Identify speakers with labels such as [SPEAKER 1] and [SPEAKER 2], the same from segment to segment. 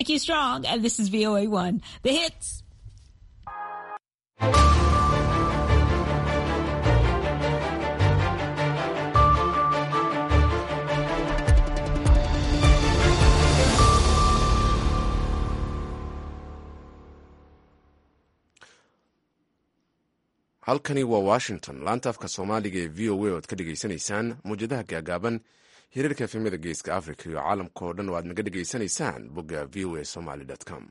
[SPEAKER 1] Nikki Strong, and this is VOA1, the hits.
[SPEAKER 2] halkani waa washington laanta afka soomaaliga ee v o a oad ka dhegaysanaysaan muwjadaha gaagaaban hiriirka efemada geeska africa iyo caalamka oo dhan oo aad naga dhegaysanaysaan bogga v o a somaly com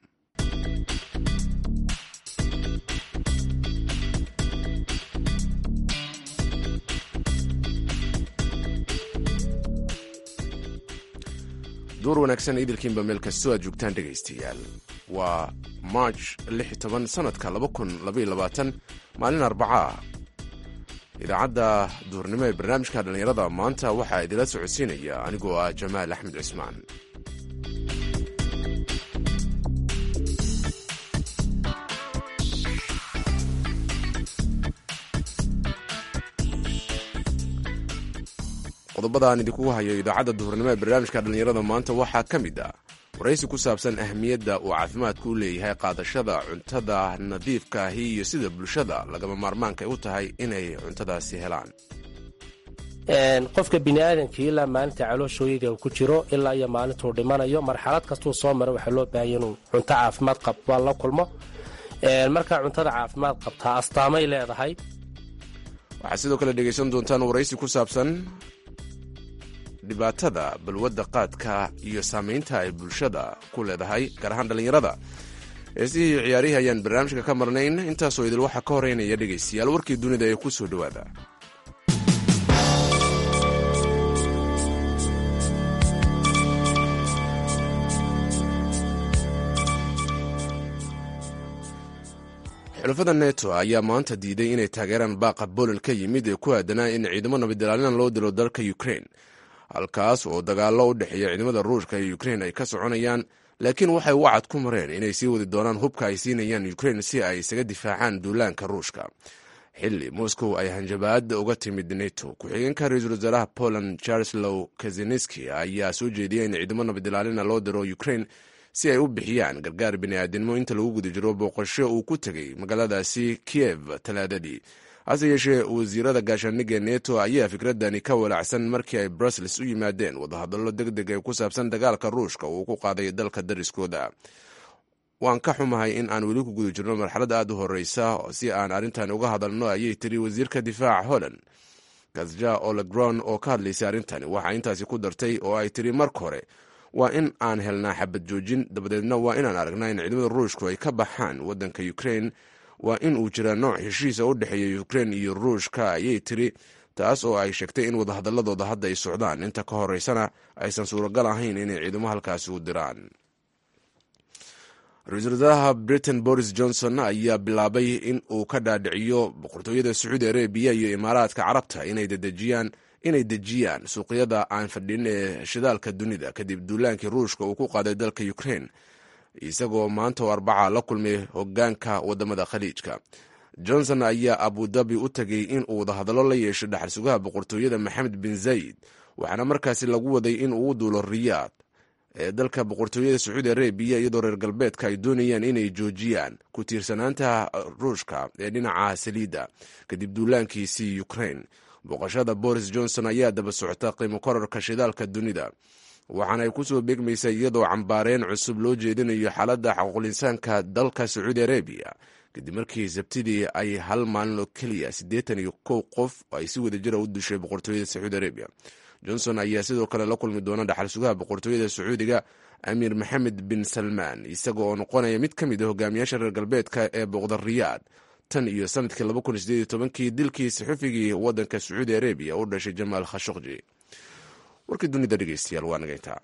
[SPEAKER 2] duur wanaagsan idilkiinba meel kastoo aad joogtaan dhegaystayaal waa march sanadka maalin arbacaa idaacadda duurnimo ee barnaamijka dhallinyarada maanta waxaa idila socodsiinaya anigoo ah jamaal axmed cismaan qodobada aan idinkugu hayo idaacadda duhurnimo ee barnaamijka dhallinyarada maanta waxaa ka mid ah waraysi ku saabsan ahmiyadda uu caafimaadku u leeyahay qaadashada cuntada nadiifka ahi iyo sida bulshada lagama maarmaanka u tahay inay cuntadaasi helaan
[SPEAKER 3] qofka biniaadamkii ilaa maalinta calooshooyada uu ku jiro ilaa iyo maalintuu dhimanayo marxalad kastuu soo mara waxaa loo baahanya inuu cunto caafimaad qabaa la kulmo markaa cuntada caafimaad qabtaa astaamay leedahay
[SPEAKER 2] waxaad sidoo kale dhegaysan doontaan waraysi ku saabsan dhibaatada balwadda qaadka iyo saamaynta ay bulshada ku leedahay gaar ahaan dhallinyarada heesihii iyo ciyaarihii ayaan barnaamijka ka marnayn intaasoo idil waxaa ka horeynaya dhegaystayaal warkii dunida ee ku soo dhowaada xulafada neto ayaa maanta diiday inay taageeraan baaqa bolol ka yimid ee ku aadanaa in ciidamo nabadilaalina loo dilo dalka ukrain halkaas oo dagaallo u dhexeeya ciidamada ruushka iyo ukrein ay ka soconayaan laakiin waxay wacad ku mareen inay sii wadi doonaan hubka ay siinayaan ukrein si ay isaga difaacaan duulaanka ruushka xilli moscow ay hanjabaad uga timid neto ku-xigeenka ra-iisul wasaaraha poland charlelow kazeneski ayaa soo jeediyay in ciidamo nabadilaalina loo diro ukrein si ay u bixiyaan gargaar bini'aadinimo inta lagu guda jiro booqasho uu ku tegay magaaladaasi kiev talaadadii hase yeeshee wasiirada gaashaaniga neto ayaa fikradani ka walacsan markii ay brussels u yimaadeen wadahadallo deg deg ee ku saabsan dagaalka ruushka uu ku qaaday dalka dariskooda waan ka xumahay in aan weli ku guda jirno marxalad aad u horeysa si aan arrintan uga hadalno ayay tiri wasiirka difaaca holland kasja olegron oo ka hadlaysay arrintani waxaa intaasi ku dartay oo ay tiri marka hore waa in aan helnaa xabad joojin dabadeedna waa inaan aragnaa in ciidamada ruushku ay ka baxaan waddanka ukrain waa in uu jiraa nooc heshiisa u dhexeeya ukrein iyo ruushka ayay tiri taas oo ay sheegtay in wadahadaladooda hadda ay socdaan inta ka horeysana aysan suuragal ahayn inay ciidamo halkaasi u diraan ra-iisul wasaaraha britain boris johnson ayaa bilaabay in uu ka dhaadhiciyo boqortooyada sacuudi arabiya iyo imaaraadka carabta inay dedejiyaan inay dejiyaan suuqyada aan fadhin ee shidaalka dunida kadib duulaankii ruushka uu ku qaaday dalka ukrein isagoo maanta oo arbaca la kulmay hogaanka wadamada khaliijka johnson ayaa abudabi u tegay in uu wadahadallo la yeesho dhaxal sugaha boqortooyada maxamed bin zayid waxaana markaasi lagu waday in uu u duulo riyaad ee dalka boqortooyada sacuudi arabiya iyadoo reer galbeedka ay doonayaan inay joojiyaan ku tiirsanaanta ruushka ee dhinaca saliidda kadib duulaankiisii ukrain booqashada boris johnson ayaa daba socota qiimo korarka shidaalka dunida waxaana ay kusoo beegmaysa iyadoo cambaareen cusub loo jeedinayo xaaladda xaquuqul-insaanka dalka sacuudi arabiya kadib markii sabtidii ay hal maalin oo keliya siddeetan iyo kow qof ay si wada jira u dishay boqortooyada sacuudi arabiya johnson ayaa sidoo kale la kulmi doona dhaxal sugaha boqortooyada sacuudiga amiir maxamed bin salmaan isaga oo noqonaya mid ka mid a hogaamiyaasha reer galbeedka ee booqda riyaad tan iyo sanadkii labakunsieedtobankii dilkii saxufigii waddanka sacuudi arabiya u dhashay jamaal khashokji warkii dunida dhegeystayaal waa naga intaa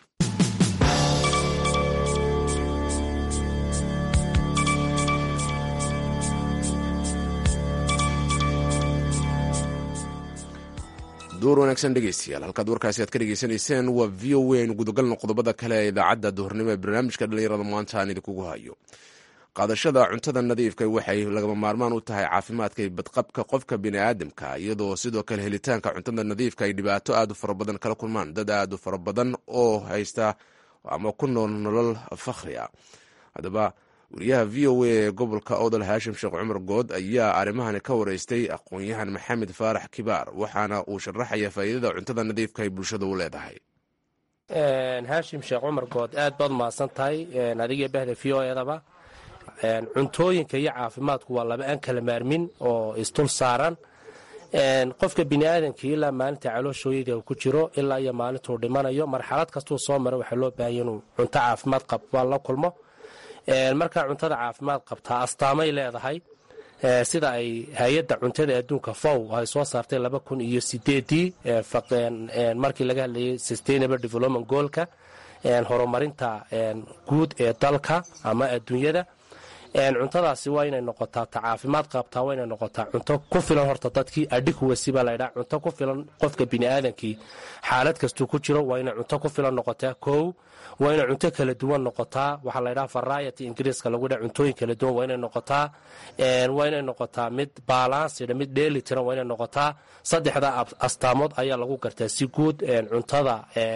[SPEAKER 2] duur wanaagsan dhegeystayaal halkaad warkaasi aad ka dhegeysanayseen waa v o a aynu gudagalno qodobada kale ee idaacadda duhurnimo ee barnaamijka dhallinyarada maanta aan idinkugu hayo qaadashada cuntada nadiifka waxay lagama maarmaan u tahay caafimaadka iyo badqabka qofka biniaadamka iyadoo sidoo kale helitaanka cuntada nadiifka ay dhibaato aad u fara badan kala kulmaan dad aad u fara badan oo haysta ama ku nool nolol fakhri a haddaba wariyaha v o a ee gobolka odol haashim sheekh cumar good ayaa arrimahani ka wareystay aqoon-yahan maxamed faarax kibaar waxaana uu sharaxaya faa'iidada cuntada nadiifka ay bulshada u leedahay
[SPEAKER 3] haashim sheekh cumar good aad baad mahadsan tahay adigii bahda v o edaba cuntooyinka iyo caafimaadku waa laba aan kala maarmin oo isdul saaran qofka biniaadamkii ilaa maalinta calooshooyada uu ku jiro ilaa iyo maalintuu dhimanayo marxalad kastuu soo mara waxaa loo baahanya inuu cunto caafimaad qab waa la kulmo markaa cuntada caafimaad qabtaa astaamay leedahay sida ay hay-adda cuntada adduunka fow ay soo saartay laba kun iyo sideedii markii laga hadlayay sustainable development goolka horumarinta guud ee dalka ama adduunyada cuntadaasi waa inay noqotaa ta caafimaad qabtaa waa inay noqotaa cunto ku filan horta dadkii adhikuwasi baa laydhaa cunto ku filan qofka biniaadamkii xaalad kastuu ku jiro waa inay cunto ku filan noqotaa kow waa inay cunto kala duwan noqotaa waxaa laydhaha variety ingiriiska lagu dha cuntooyin kala duwan waa inay noqotaa waa inay noqotaa mid baalansida mid dheeli tiran waa inay noqotaa saddexda astaamood ayaa lagu gartaa si guud cuntada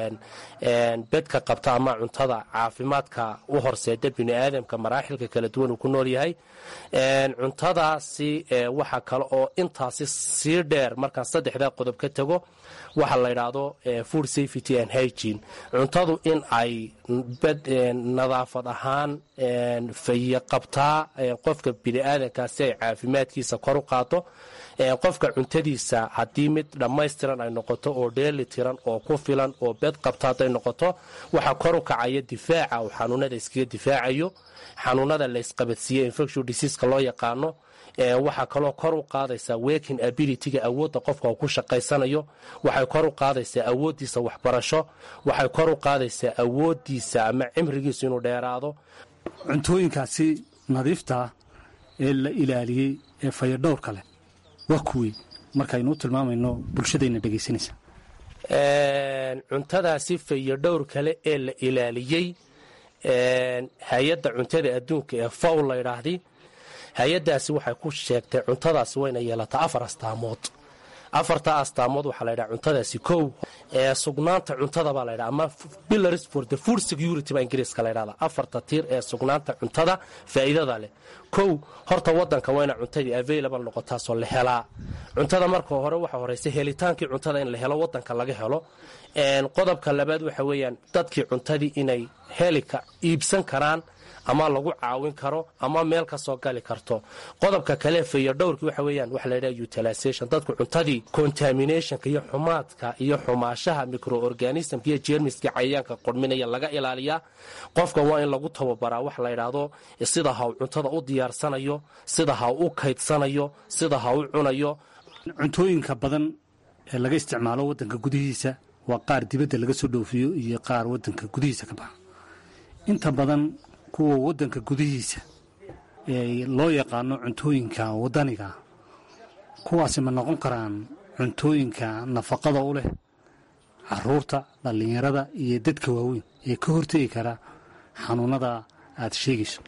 [SPEAKER 3] bedka qabta ama cuntada caafimaadka u horseeda biniaadamka maraaxilka kala duwan uu ku nool yahay cuntadaasi waxa kale oo intaasi sii dheer markaan saddexdaa qodob ka tago waxa la ydhaahdo food safety and hygene cuntadu in ay nadaafad ahaan faye qabtaa qofka biniaadankaa si ay caafimaadkiisa kor u qaado qofka cuntadiisa haddii mid dhammaystiran ay noqoto oo dheeli tiran oo ku filan oo bed qabta hadday noqoto waxaa kor u kacaya difaaca uu xanuunada iskaga difaacayo xanuunada laysqabadsiiye infection diseaska loo yaqaano waxaa kaloo kor u qaadaysaa working abilityga awoodda qofka uu ku shaqaysanayo waxay kor u qaadaysaa awooddiisa waxbarasho waxay kor u qaadaysaa awooddiisa ama cimrigiisu inuu dheeraado
[SPEAKER 4] cuntooyinkaasi nadiiftaa ee la ilaaliyey ee fayadhowrka leh waa kuwii markaaynu u tilmaamayno bulshadayna dhegaysanaysa
[SPEAKER 3] cuntadaasi fayadhowr kale ee la ilaaliyey hay-adda cuntada adduunka ee fow la ydhaahdi hay-addaasi waxay ku sheegtay cuntadaasi wayna yeelataa afar astaamood afarta astaamood waxaa la ydhaha cuntadaasi kow ee sugnaanta cuntada baa laydhaha ama pillars for the food security baa ingiriiska la ydhahda afarta tiir ee sugnaanta cuntada faa'iidada leh kow horta wadanka waa ina cuntadii available noqotaasoo la helaa cuntada marka hore waxa horeysa helitaankii cuntada in la helo wadanka laga helo qodobka labaad waxa weeyaan dadkii cuntadii inay helika iibsan karaan ama lagu caawin karo ama meel ka soo gali karto qodobka kale feeyo dhowrkii waxa weeyaan waxa laydhaha utilization dadku cuntadii contaminationka iyo xumaadka iyo xumaashaha microorganismka iyo jeermiska cayayaanka qurminaya laga ilaaliyaa qofka waa in lagu tababaraa waxa la ydhaahdo sida ha u cuntada u diyaarsanayo sida ha u kaydsanayo sida ha u cunayo
[SPEAKER 4] cuntooyinka badan ee laga isticmaalo wadanka gudihiisa waa qaar dibadda laga soo dhoofiyo iyo qaar wadanka gudihiisa ka baxa inta badan kuwa wadanka gudihiisa ee loo yaqaano cuntooyinka wadaniga kuwaasi ma noqon karaan cuntooyinka nafaqada u leh caruurta dhallinyarada iyo dadka waaweyn ee ka hortegi kara xanuunada aad sheegayso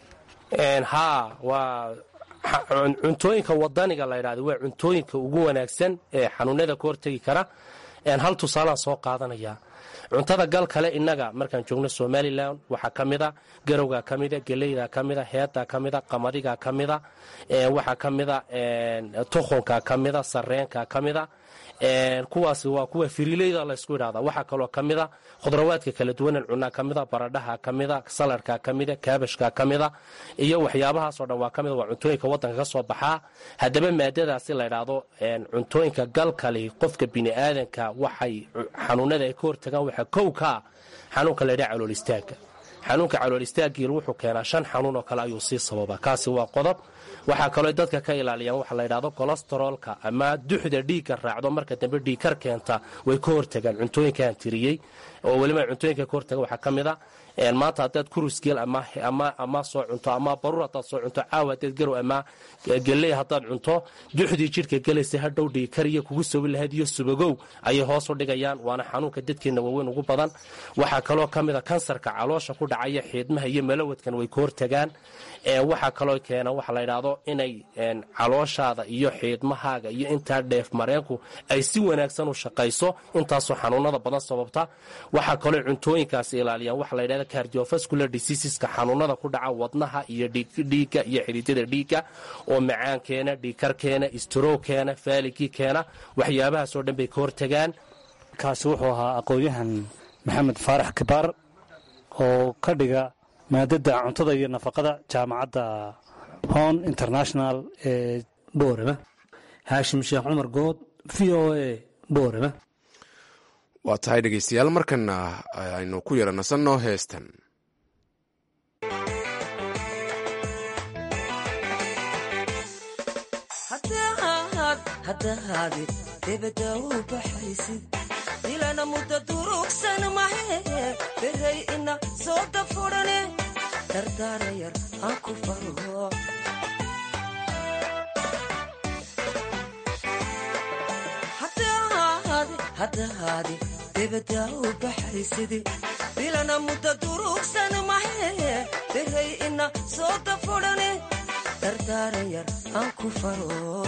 [SPEAKER 3] haa waa cuntooyinka wadaniga la ydhahda waa cuntooyinka ugu wanaagsan ee xanuunada ka hortegi kara hal tusaalaan soo qaadanaya cuntada gal kale innaga markaan joogno somalilan waxaa ka mida garowgaa ka mida geleydaa ka mida heedaa ka mida qamadigaa ka mida waxaa ka mida tukhunkaa ka mida sareenkaa ka mida kuwaasi waa kuwa firileyda laysku idhahda waxaa kaloo ka mida khudrawaadka kala duwanan cunaa ka mida baradhaha ka mida saladkaa ka mida kaabashkaa ka mida iyo waxyaabahaasoo dhan waa ka mida waa cuntooyinka wadanka ka soo baxaa haddaba maadadaasi la ydhaahdo cuntooyinka galkali qofka biniaadanka waxay xanuunada ay ka hortagaan waxaa kow kaa xanuunka laydhaha calool istaaga xanuunka calool istaagiil wuxuu keenaa shan xanuun oo kale ayuu sii sababaa kaasi waa qodob waxaa kaloo dadka ka ilaaliyaan waxa la ydhahdo kolestaroolka ama duxda dhiigga raacdo marka dambe dhiigkar keenta way ka hortagaan cuntooyinkaan tiriyey oo weliba cuntooyinka ka hortaga waxaa ka mid a maanta haddaad kurusgeel ama soo cunto ama baruur haddaad soo cunto caawa haddaad garow ama geley haddaad cunto duxdii jidhka gelaysa hadhow dhiigkariyo kugu sobi lahayd iyo subagow ayay hoos u dhigayaan waana xanuunka dadkeenna waaweyn ugu badan waxaa kaloo ka mid a kansarka caloosha ku dhacaya xiidmaha iyo malawadkan way ka hortagaan waxaa kaloo keena waxa la ydhaahdo inay calooshaada iyo xiidmahaaga iyo intaa dheef mareenku ay si wanaagsan u shaqayso intaasoo xanuunada badan sababta waxaa kaloo cuntooyinkaasi ilaaliyaan waxa la ydhahda yidhahda cardiovascular diseaseska xanuunada ku dhaca wadnaha iyo dhiigga iyo xidhiidyada dhiigga oo macaan keena dhiigkar keena istroog keena faaligii keena waxyaabahaasoo dhan bay ka hortagaan
[SPEAKER 4] kaasi wuxuu ahaa aqoon-yahan maxamed faarax kibaar oo ka dhiga maadada cuntada iyo nafaqada jaamacadda hon international ee boorama
[SPEAKER 5] haashim sheekh cumar good v o a boorama
[SPEAKER 2] waa tahay dhegeystayaal markana aynu ku yara nasanno heestan
[SPEAKER 6] haddahaadi debadda u baxaysid dilana mudda durugsan mahe beray ina soo dafurane dardaara yar aan ku faro haddahaadi debadda u baxaysidi dilana mudda durugsan mahe beray ina soo dafurane dardaara yar aan ku faro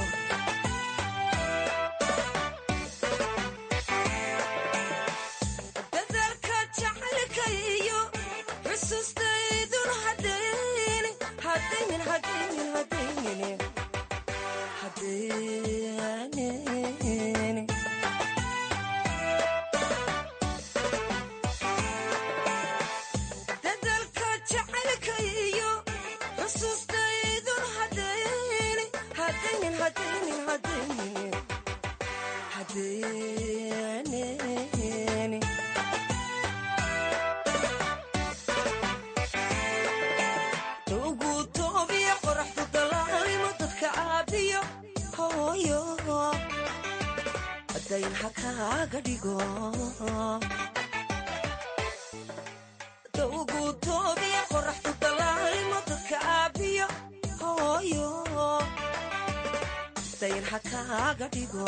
[SPEAKER 6] dadalka jacaylka iyo xusuustaydun hadaynin hadaynin hadaynin hadaynin hadaynin dadalka jacaylka iyo xusuustaydun hadaynin hadaynin hadaynin hadaynin hadaynin ugu toobiya qoraxdu dalaalimo dadka caabiyo hooyo dayn ha kaaga dhigo ugu toobiya qoraxdu dalaalimo dadka caabiyo hooyo dayn ha kaaga dhigo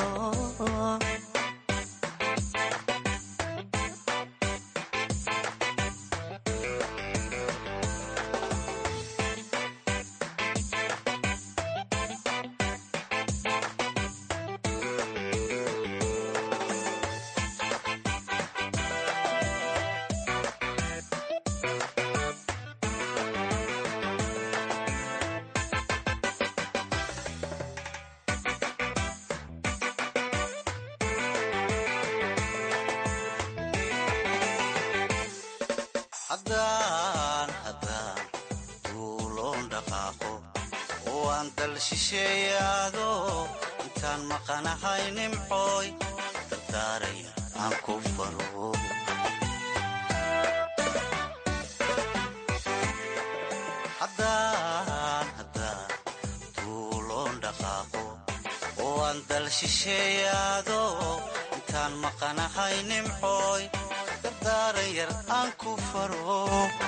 [SPEAKER 7] haddaan haddaan duuloon dhaqaaqo oo aan dal shisheeyaado intaan maqanahay nimcooy dardaaraya aan ku faro haddaan haddaan duuloon dhaqaaqo oo aan dal shisheeyaado intaan maqanahay nimcooy dardaaran yar aan ku faro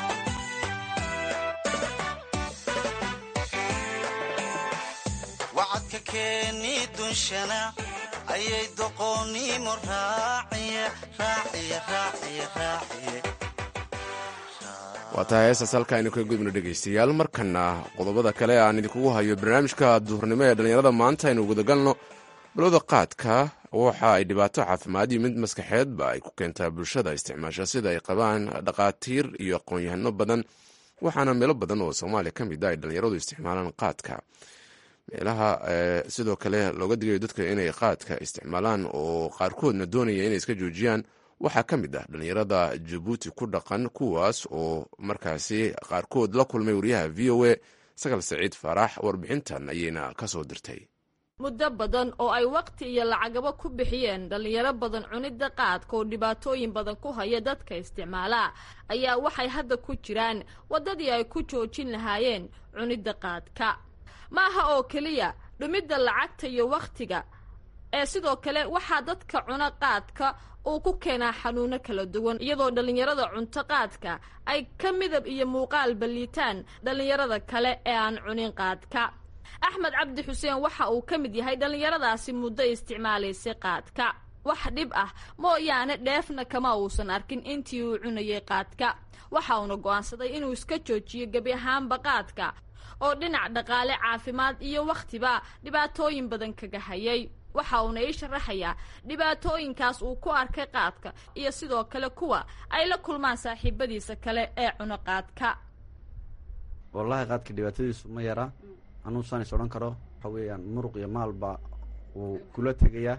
[SPEAKER 7] wacadka keeni dunshana ayay doqoonnimo raaciye raaciye raaciye raaciye
[SPEAKER 2] waa tahay heestaas halka aynu ka gudubno dhegaystayaal markana qodobada kale aan idinkugu hayo barnaamijka duhurnimo ee dhallinyarada maanta aynu gudagalno balowda qaadka waxa ay dhibaato caafimaad iyo mid maskaxeedba ay ku keentaa bulshada isticmaasha sida ay qabaan dhaqaatiir iyo aqoon-yahano badan waxaana meelo badan oo soomaaliya ka mid a ay dhallinyaradu isticmaalaan qaadka meelaha sidoo kale looga digayo dadka inay qaadka isticmaalaan oo qaarkoodna doonaya inay iska joojiyaan waxaa ka mid ah dhallinyarada jabuuti ku dhaqan kuwaas oo markaasi qaarkood la kulmay wariyaha v o a sagal saciid faarax warbixintan ayayna kasoo dirtay
[SPEAKER 8] muddo badan oo ay wakhti iyo lacagaba ku bixiyeen dhallinyaro badan cunidda qaadka oo dhibaatooyin badan ku haya dadka isticmaala ayaa waxay hadda ku jiraan waddadii ay ku joojin lahaayeen cunidda qaadka ma aha oo keliya dhumidda lacagta iyo wakhtiga ee sidoo kale waxaa dadka cuna qaadka uu ku keenaa xanuuno kala duwan iyadoo dhallinyarada cunto qaadka ay ka midab iyo muuqaal balliitaan dhallinyarada kale ee aan cunin qaadka axmed cabdi xuseen waxa uu ka mid yahay dhallinyaradaasi muddo isticmaalaysay qaadka wax dhib ah mooyaane dheefna kama uusan arkin intii uu cunayay qaadka waxa uuna go'aansaday inuu iska joojiyo gebi ahaanba qaadka oo dhinac dhaqaale caafimaad iyo wakhtiba dhibaatooyin badan kaga hayay waxa uuna ii sharaxayaa dhibaatooyinkaas uu ku arkay qaadka iyo sidoo kale kuwa ay la kulmaan saaxiibadiisa kale ee cuno qaadka
[SPEAKER 9] wallaahi qaadka dhibaatadiisu ma yara anuu saan is odhan karo waxa weeyaan muruq iyo maalba wuu kula tegayaa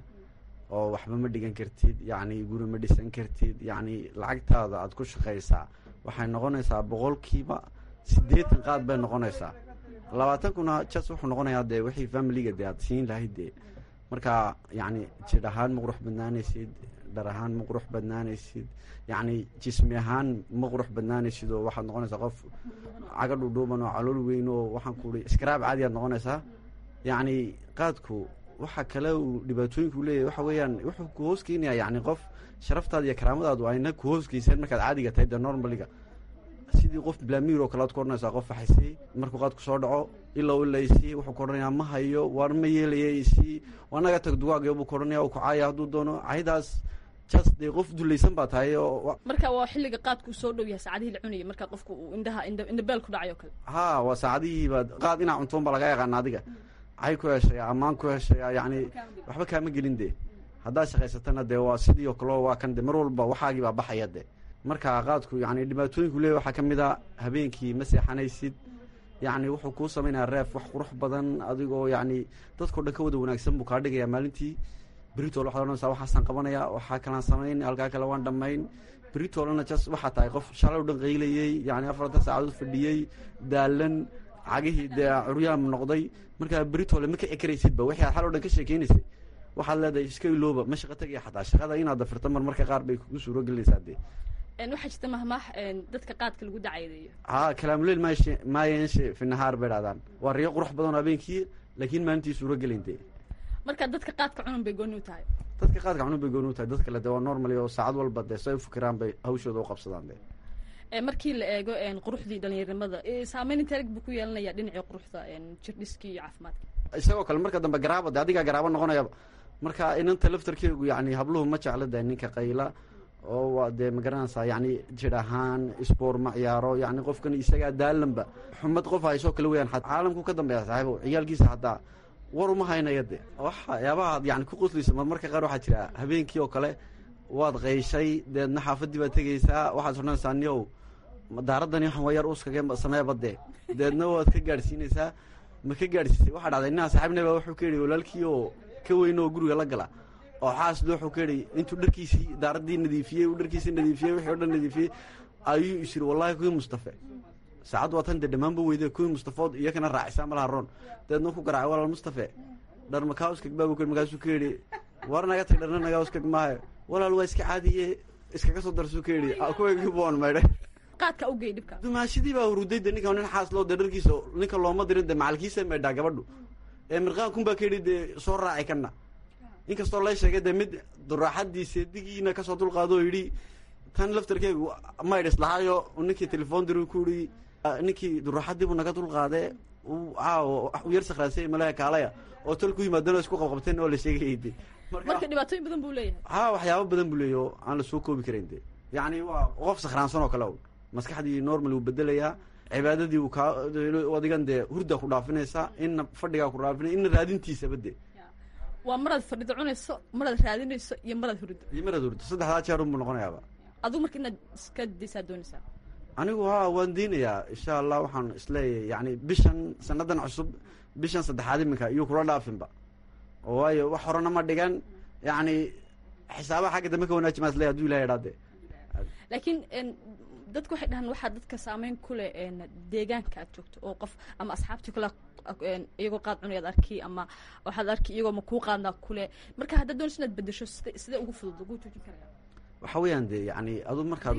[SPEAKER 9] oo waxba ma dhigan kartid yacni guri ma dhisan kartid yacni lacagtaada aad ku shaqaysaa waxay noqonaysaa boqolkiiba siddeetan qaad bay noqonaysaa labaatan kuna jas wuxuu noqonayaa dee wixii familiga dee aad siin lahayd dee marka yacni jidh ahaan ma qurux badnaanaysid dhar ahaan ma qurux badnaanaysid yacni jismi ahaan ma qurux badnaanaysid oo waxaad noqonaysaa qof caga dhudhuuban oo calool weyn oo waxaan ku uhi iskaraab caadi aad noqonaysaa yacni qaadku waxa kale uu dhibaatooyinku leeyahay waxa weeyaan wuxuu ku hoos keenayaa yacni qof sharaftaada iyo karaamadaadu ayna ku hoos geyseen markaad caadiga tahay dee normaliga sidii qof blamiir oo kale aad ku odhanaysaa qof waxaysii markuu qaadku soo dhaco ilow ilaysii wuxuu ku odhanayaa ma hayo waar ma yeelaya isii anaga tag dugaagyo buu ku odhanaya uu ku caaya hadduu doono caydaas jas dee qof dulaysan baa tahay oo
[SPEAKER 8] marka waa xilliga qaadku uu soo dhow yahay saacadihii la cunayay marka qofku uu indhaha indhabeel ku dhacay oo kale
[SPEAKER 9] ha waa saacadihiibaad qaad inaa cuntoon baa laga yaqaana adiga cay ku heshaya ammaan ku heshaya yacni waxba kaama gelin dee haddaad shaqaysatana dee waa sidii oo kaleo waa kan de mar walba waxaagii baa baxaya de marka qaadku yani dhibaatooyinku leeya waxaa ka mid a habeenkii ma seexanaysid yacni wuxuu kuu samaynayaa reef wax qurux badan adigoo yacni dadkao dhan ka wada wanaagsan buu kaa dhigayaa maalintii beritol waxaad odhanaysaa waxaasaan qabanaya waxaa kalaan samayn halkaa kale waan dhammayn beritolana jas waxaa tahay qof shalay o dhan qaylayey yacni afartan saacadood fadhiyey daalan cagihii dee curyaam noqday markaa beritole ma kici karaysidba wixii aad xal o dhan ka sheekeynaysay waxaad leedahay iska ilooba ma shaqa tegaya xataa shaqada inaad dafirto mar marka qaar bay kugu suuro gelinaysaa dee
[SPEAKER 8] waxaa jirta mahmaah dadka qaadka lagu dacaydeeyo
[SPEAKER 9] haa kalaamuleyl maayeshe maayenshe fi nahaar bay dhahdaan waa riyo qurux badan oo habeenkii laakiin maalintii suuro gelin dee
[SPEAKER 8] marka dadka qaadka cunun bay gooni u tahay
[SPEAKER 9] dadka qaadka cunun bay gooni u tahay dad kale dee waa normally oo saacad walba dee say u fikiraan bay hawshooda u qabsadaan dee
[SPEAKER 8] markii la eego quruxdii dhalinyarinimada saameyn inteereg buu ku yeelanaya dhinacii quruxda jirdhiskii iyo caafimaadka
[SPEAKER 9] isagoo kale marka dambe garaaba de adigaa garaabo noqonayaba marka inanta laftarkeegu yani habluhu ma jecla de ninka qayla oo waa dee magaranaysaa yani jir ahaan sboor ma ciyaaro yani qofkan isagaa daalanba xumad qof haysoo kale weyaan caalamku ka dambeeya saaxiibo ciyaalkiisa haddaa war uma haynaya de waxyaabahaad yani ku qoslaysa mar marka qaar waxaa jira habeenkii oo kale waad qayshay deedna xaafadii baad tegaysaa waxaad odhanaysaa niow daaradani waxan waa yar uskaga sameeba dee deedna waad ka gaadhsiinaysaa ma ka gaadhsiisay waxaa dhacday ninaa saaxiibnaba wuxuu ka yidhi walaalkii oo ka weyn oo guriga la gala oo xaasdo wuxuu ka yidhi intuu dharkiisii daaradii nadiifiyey uu dharkiisii nadiifiyey wixii o dhan nadiifiyey ayuu is yidhi wallahi kuwii mustafe saacad waa tan dee dhammaanba weyde kuwii mustafood iyakana raacisaa malaha roon deedna ku garaacay walaal mustafe dhar makauskag baabu ka markaasuu ka yidhi war naga tag dharna nagauskag maayo walaal waa iska caadiye iskaga soo darsuu ka yidhi kuwagiibuan maydhay
[SPEAKER 8] qaadka ugey dhibka
[SPEAKER 9] dumaashidii baa uruday de ninka nin xaas loo de dharkiisa ninka looma dirin de macalkiisa maydhaa gabadhu ee mirqaan kunbaa ka yidhi dee soo raaci kana inkastoo la sheegay dee mid duraaxadii seedigiina kasoo dulqaado oo yidhi tan laftarkeegu maydhis lahaayo ninkii telefoon diri ku yidhi ninkii duraaxadiibuu naga dulqaadee caawo u yar sakhraasay malaha kaalaya oo tol ku yimaadano isku qabqabteen oo la sheegayay de
[SPEAKER 8] marka dhibaatooyin badan buu leeyahay
[SPEAKER 9] haa waxyaaba badan buu leeyahy oo aan la soo koobi karayn de yacni waa qof sakhraansan oo kale o maskaxdii normal wuu bedelayaa cibaadadii uu kaa adigan dee hurdaa ku dhaafinaysaa inna fadhigaa ku dhaafinay inna raadintiisaba de
[SPEAKER 8] waa maraad fadhido cunayso maraad raadinayso iyo maraad hurido
[SPEAKER 9] iyo maraad hurdo saddexdaa jeer unbuu noqonayaaba
[SPEAKER 8] adigu marka inaad iska daysaa doonaysaa
[SPEAKER 9] anigu haa waan diinayaa insha allah waxaan isleeyahay yani bishan sanadan cusub bishan saddexaad iminka iyo kula dhaafinba oo waayo wax horena ma dhigan yacni xisaabaha xagga dambe ka wanaaji maa isleeyahy haduu ilahay idhaade
[SPEAKER 8] laakiin dadku waxay dhahaan waxaa dadka saameyn ku leh deegaanka aad joogto oo qof ama asxaabtii kale iyagoo qaad cunayaad arki ama waxaad arki iyagoo ma kuu qaadnaa kule marka haddaad doonayso inaad bedesho sida sidee ugu fudud lagu joojin karaya
[SPEAKER 9] waxa weeyaan de yani adu markaad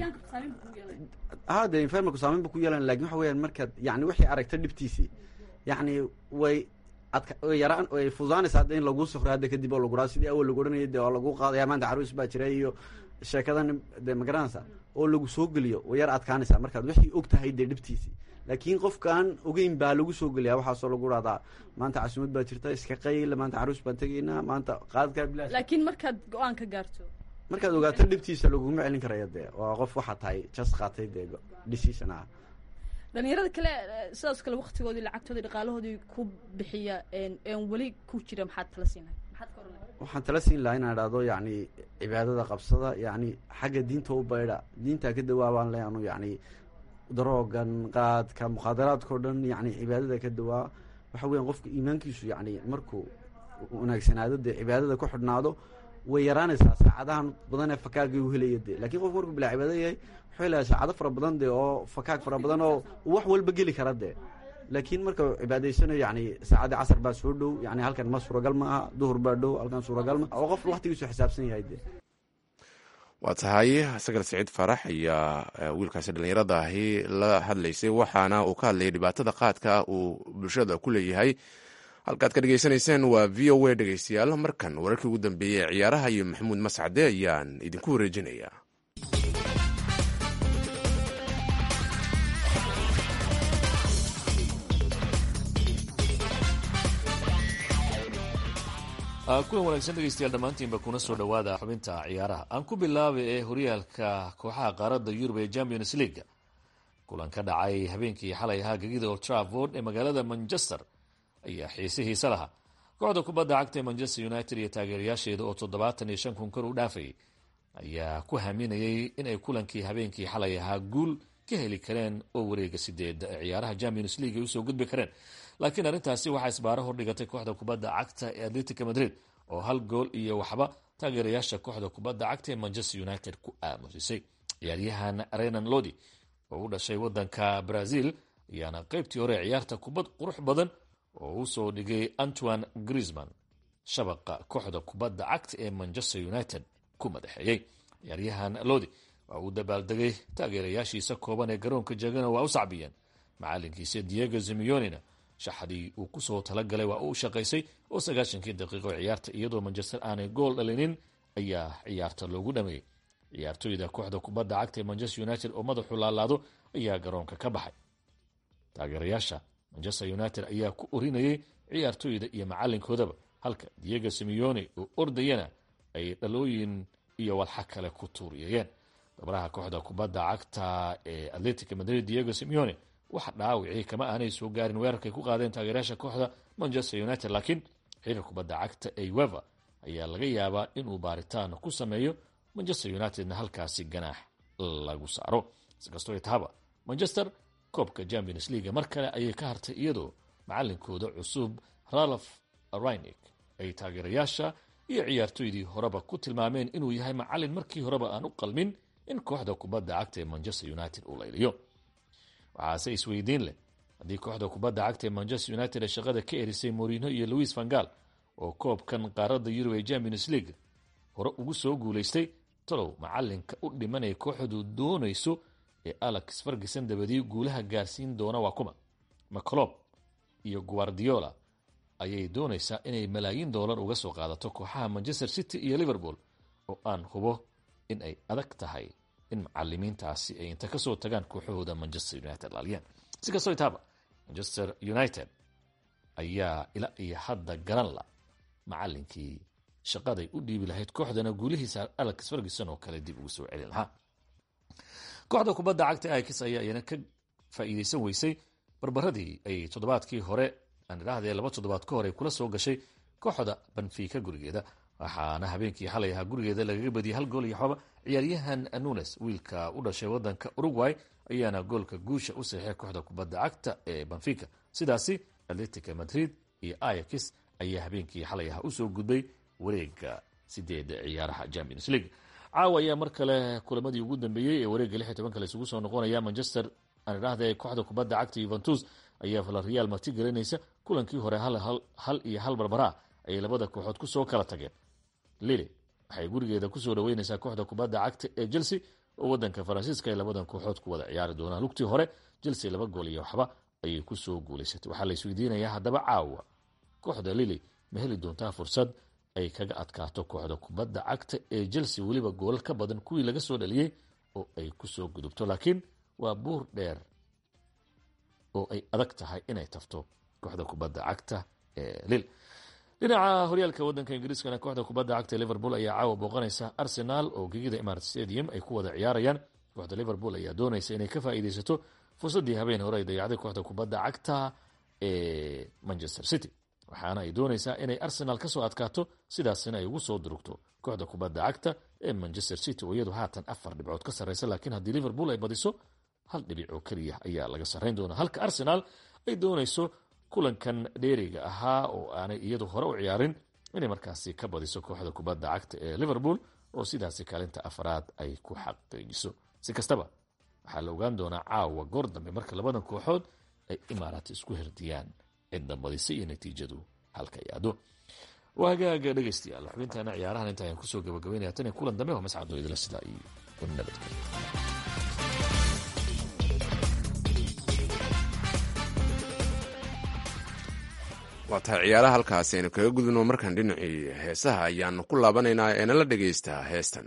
[SPEAKER 9] ha de environmentku saameyn bu ku yeelan lakin waxa weyaan markaad yani wixii aragta dhibtiisii yani way adka way yaraan way fududaanaysa hadda in laguu sufro hadda kadib oo laguraa sidii awal lagu odhanayay de waa lagu qaadaya maanta caruus baa jira iyo sheekadan de magaranaysa oo lagu soo geliyo way yar adkaanaysaa markaad wixii og tahay dee dhibtiisii laakiin qofkaan ogeyn baa lagu soo geliyaa waxaasoo lagu dhahdaa maanta casuumad baa jirta iska qayl maanta caruus baan tegaynaa maanta qaadkaa bilaash
[SPEAKER 8] laakiin markaad go-aan ka gaarto
[SPEAKER 9] markaad ogaato dhibtiisa laguma celin karaya dee waa qof waxaa tahay jas qaatay dee decision ah
[SPEAKER 8] dhalinyarada kale sidaas kale waktigoodii lacagtoodii dhaqaalahoodii ku bixiya een weli ku jira maxaad kala siinahay maxaad ka oran
[SPEAKER 9] waxaan tala siin lahaa inaan idhahdo yacni cibaadada qabsada yacni xagga diinta u baydha diintaa ka dawaabaan le anu yacni daroogan qaadka mukhaadaraadka o dhan yacni cibaadada ka dawaa waxa weeyaan qofka iimaankiisu yacni markuu wanaagsanaado dee cibaadada ku xidhnaado way yaraanaysaa saacadahan badan ee fakaagii u helaya dee lakiin qofku markuu bilaa cibaado yahay wuxuu helayaa saacado fara badan dee oo fakaag fara badan oo wax walba geli kara dee laakiin marka cibaadaysanayo yani saacadii casar baa soo dhow yani halkan ma suuragal ma aha duhur baa dhow halkan suuragal ma oo qof waktigiisu xisaabsan yahay dee
[SPEAKER 2] waa tahay sagal siciid farax ayaa wiilkaasi dhallinyarada ahi la hadlaysay waxaana uu ka hadlayay dhibaatada qaadka uu bulshada ku leeyahay halkaad ka dhegeysanayseen waa v o a dhegeystayaal markan wararkii ugu dambeeyey ee ciyaaraha iyo maxamuud mascade ayaan idinku wareejinayaa
[SPEAKER 10] kulan wanaagsan dhegeystayaal dhammaantiinba kuna soo dhowaada xubinta ciyaaraha aan ku bilaabay ee horyaalka kooxaha qaaradda yurub ee champions leaga kulan ka dhacay habeenkii xalay ahaa gegida old trafford ee magaalada manchester ayaa xiise hiise lahaa kooxda kubadda cagta ee manchester united iyo taageerayaasheeda oo toddobaatan iyo shan kun kor u dhaafayay ayaa ku haminayay inay kulankii habeenkii xalay ahaa guul ka heli kareen oo wareega sideed ciyaaraha champions league ay usoo gudbi kareen laakiin arrintaasi waxaa isbaaro hordhigatay kooxda kubadda cagta ee atletica madrid oo hal gool iyo waxba taageerayaasha kooxda kubadda cagta ee manchester united ku aamusisay ciyaaryahan renan lodi oo u dhashay wadanka brazil ayaana qeybtii hore ciyaarta kubad qurux badan oo usoo dhigay antoine grisman shabaqa kooxda kubadda cagta ee manchester united ku madaxeeyey ciyaaryahan lodi waa uu dabaaldegay taageerayaashiisa kooban ee garoonka jegana waa u sacbiyeen macalinkiisa diego zimionina shaxdii uu kusoo talagalay waa uu shaqaysay oo sagaashankii daqiiqo ciyaarta iyadoo manchester aanay gool dhalinin ayaa ciyaarta loogu dhameeyey ciyaartoyda kooxda kubadda cagta ee manchester united oo madaxu laalaado ayaa garoonka ka baxay taageerayaasha manchester united ayaa ku orinayay ciyaartoyda iyo macalinkoodaba halka diego simeone oo ordayana ay dhalooyin iyo walxa kale ku tuuriyayeen dabaraha kooxda kubadda cagta ee atletica madrid diego simeone wax dhaawicii kama aanay soo gaarin weerarkay ku qaadeen taageerayaasha kooxda manchester united laakiin xiriir kubadda cagta ee weva ayaa laga yaabaa inuu baaritaan ku sameeyo manchester unitedna halkaasi ganaax lagu saaro sikastoo tahaba manchester koobka champions leaga mar kale ayay ka hartay iyadoo macalinkooda cusub ralph rynik ay taageerayaasha iyo ciyaartoydii horeba ku tilmaameen inuu yahay macalin markii horeba aan u qalmin in kooxda kubadda cagta ee manchester united uu layliyo waxaase isweydiin leh haddii kooxda kubadda cagta ee manchester united ee shaqada ka erisay morino iyo louis vangal oo koobkan qaaradda yurub ee champions league hore ugu soo guulaystay talow macalinka u dhimanaya kooxdu doonayso ee alex ferguson dabadii guulaha gaarsiin doona waa kuma maclob iyo guardiola ayay doonaysaa inay malaayiin doolar uga soo qaadato kooxaha manchester city iyo liverpool oo aan hubo in ay adag tahay in macalimiintaasi ay inta kasoo tagaan kooxahooda manchester united laaliyaan si kastoo itaaba manchester united ayaa ila iyo hadda garan la macalinkii shaqaday u dhiibi lahayd kooxdana guulihiisa alex ferguson oo kale dib ugu soo celin lahaa kooxda kubadda cagta ix ayaa iyana ka faa'iideysan weysay barbaradii ay toddobaadkii hore aan idhaahdee laba toddobaad ka hor ay kula soo gashay kooxda banfiika gurigeeda waxaana habeenkii xalay ahaa gurigeeda lagaga badiyay hal gool iyo xoba ciyaaryahan nunes wiilka u dhashay wadanka uruguay ayaana goolka guusha u saxeixay kooxda kubadda cagta ee banfica sidaasi atletica madrid iyo ayax ayaa habeenkii xalay ahaa usoo gudbay wareega sideeda ciyaaraha champions league caawa ayaa mar kale kulamadii ugu dambeeyey ee wareega lix iyo tobanka la isugu soo noqonaya manchester aan idhaahda kooxda kubadda cagta yuventus ayaa valerial marti gelinaysa kulankii hore hal iyo hal barbaraa ayay labada kooxood kusoo kala tageen lili waxay gurigeeda kusoo dhaweyneysaa kooxda kubadda cagta ee chelsea oo wadanka faransiiska ay labadan kooxood ku wada ciyaari doonaan lugtii hore chelsea laba gool iyo waxba ayay kusoo guuleysatay waxaa la isweydiinayaa haddaba caawa kooxda lili ma heli doontaa fursad ay kaga adkaato kooxda kubadda cagta ee chelsea weliba goolal ka badan kuwii laga soo dhaliyey oo ay kusoo gudubto laakiin waa buur dheer oo ay adag tahay inay tafto kooxda kubadda cagta ee lil dhinaca horyaalka wadanka ingiriiskana kooxda kubadda cagta ee liverpool ayaa caawa booqanaysa arsenal oo gegida imarat stadium ay ku wada ciyaarayaan kooxda liverpool ayaa doonaysa inay ka faa'iideysato fursaddii habeen hore ay dayacday kooxda kubadda cagta ee manchester city waxaana ay doonaysaa inay arsenaal ka soo adkaato sidaasina ay ugu soo durugto kooxda kubadda cagta ee manchester city oo iyadu haatan afar dhibcood ka sarraysa laakiin haddii liverpool ay badiso hal dhibic oo keliya ayaa laga sarrayn doonaa halka arsenaal ay doonayso kulankan dheeriga ahaa oo aanay iyadu hore u ciyaarin inay markaasi ka badiso kooxda kubadda cagta ee liverpool oo sidaasi kaalinta afraad ay ku xaqiijiso si kastaba waxaa la ogaan doonaa caawa goor dambe marka labadan kooxood ay imaaraat isku herdiyaan cidda badisa iyo natiijadu halka yaado waa hagaaga dhegaystayaal xubintaana ciyaarahan inta ayaan kusoo gabagabaynaya tan iyo kulan dambe waa mascadoo idila sidaa iyo nabadgelyo
[SPEAKER 2] waa tahay ciyaaraha halkaasi aynu kaga gudubno markaan dhinacii heesaha ayaanu ku laabanaynaa ee nala dhagaystaa heestan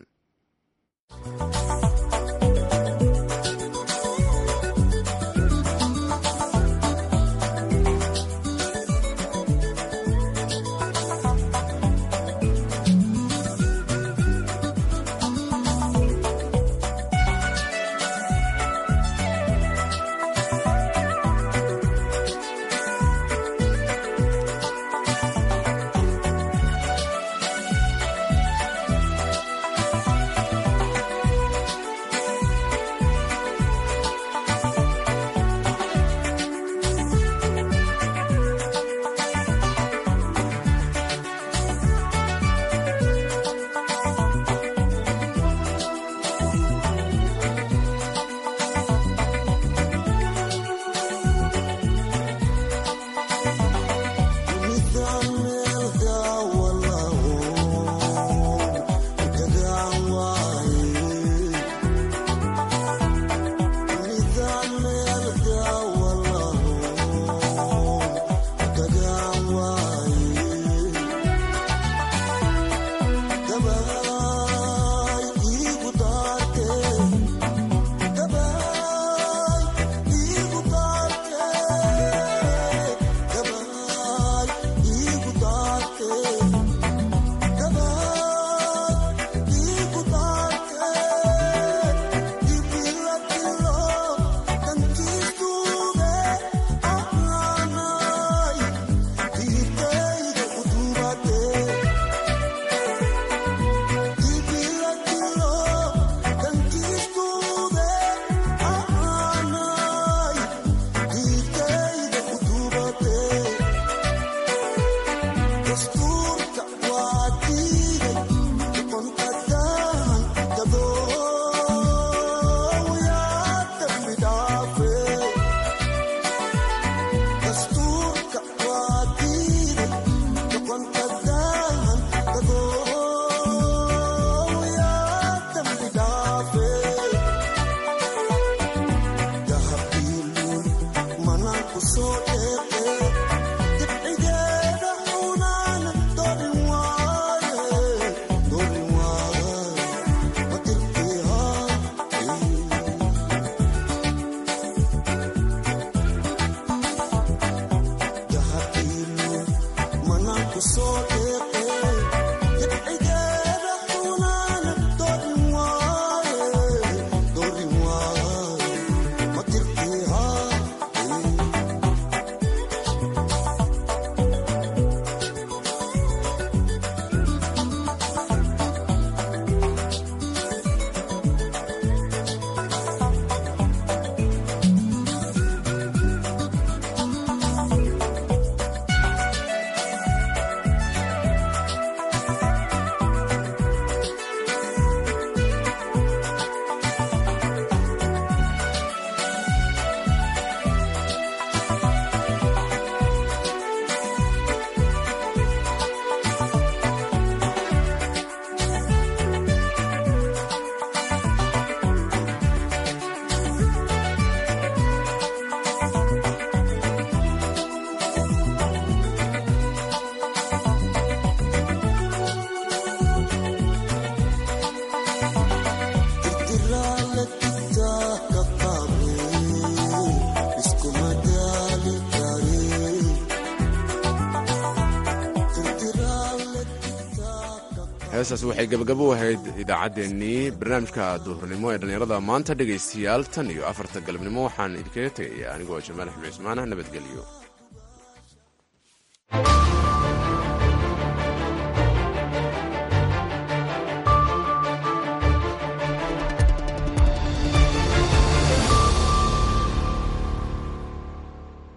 [SPEAKER 2] heestaas waxay gabagabo ahayd idaacaddeenii barnaamijka duhurnimo ee dhallinyarada maanta dhegaystayaal tan iyo afarta galabnimo waxaan idinkaga tegaya anigoo jamaal axmed cismaana nabadgelyo